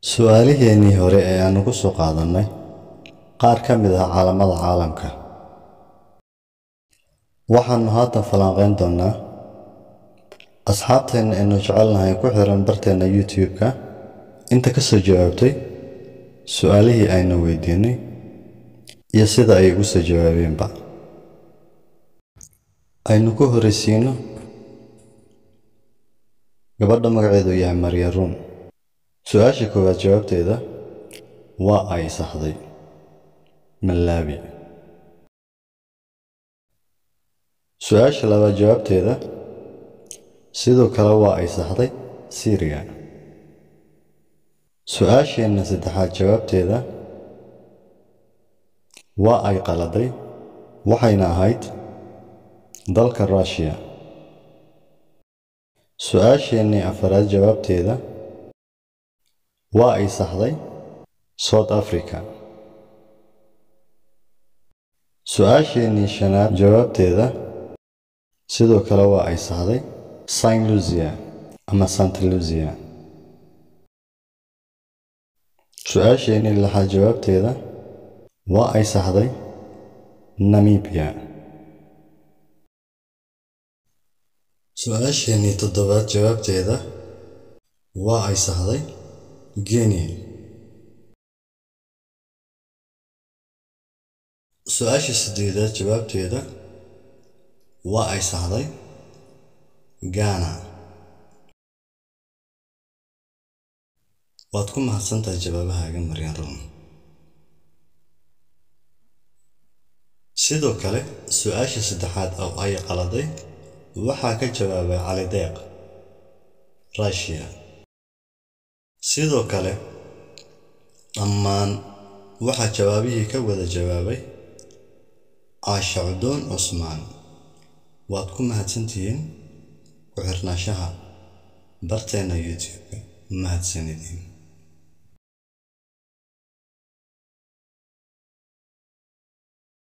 Su'aalaheennii hore ee aanu ku soo qaadannay qaar ka mid ah calaamada caalamka, waxaannu haatan falanqayn doonnaa asxaabteena aynu jecelnahay ku xiran barteena YouTube-ka inta ka soo jawaabtay su'aalihii aynu weydiinay iyo sida ay uga soo jawaabeenba. Aynu ku horreysiino gabadha magaceedu yahay Maria Room. Su'aasha koowaad jawaabteeda waa ay saxday Malawi. Su'aasha labaad jawaabteeda sidoo kale waa ay saxday Syria. Su'aasheenna saddexaad jawaabteeda waa ay qaladay waxayna ahayd dalka Russia. Su'aasheennii afaraad jawaabteeda waa ay saxday South Africa. Su'aasheennii shanaad jawaabteeda sidoo kale waa ay saxday Saint Lucia ama Saint Lucia. Su'aasheennii lixaad jawaabteeda waa ay saxday Namibia. Su'aasheennii toddobaad jawaabteeda waa ay saxday Guinea. Su'aasha siddeedaad jawaabteeda waa ay saxday Ghana. Waad ku mahadsantahay jawaabahaaga Maria Room. Sidoo kale su'aasha saddexaad oo ay qaladay waxaa ka jawaabay Cali Deeq Russia. Sidoo kale dhammaan waxaa jawaabihii ka wada jawaabay Caasha Cudoon Cusmaan. Waad ku mahadsantihiin ku xirnaanshaha barteena YouTube-ka. Mahadsanidin.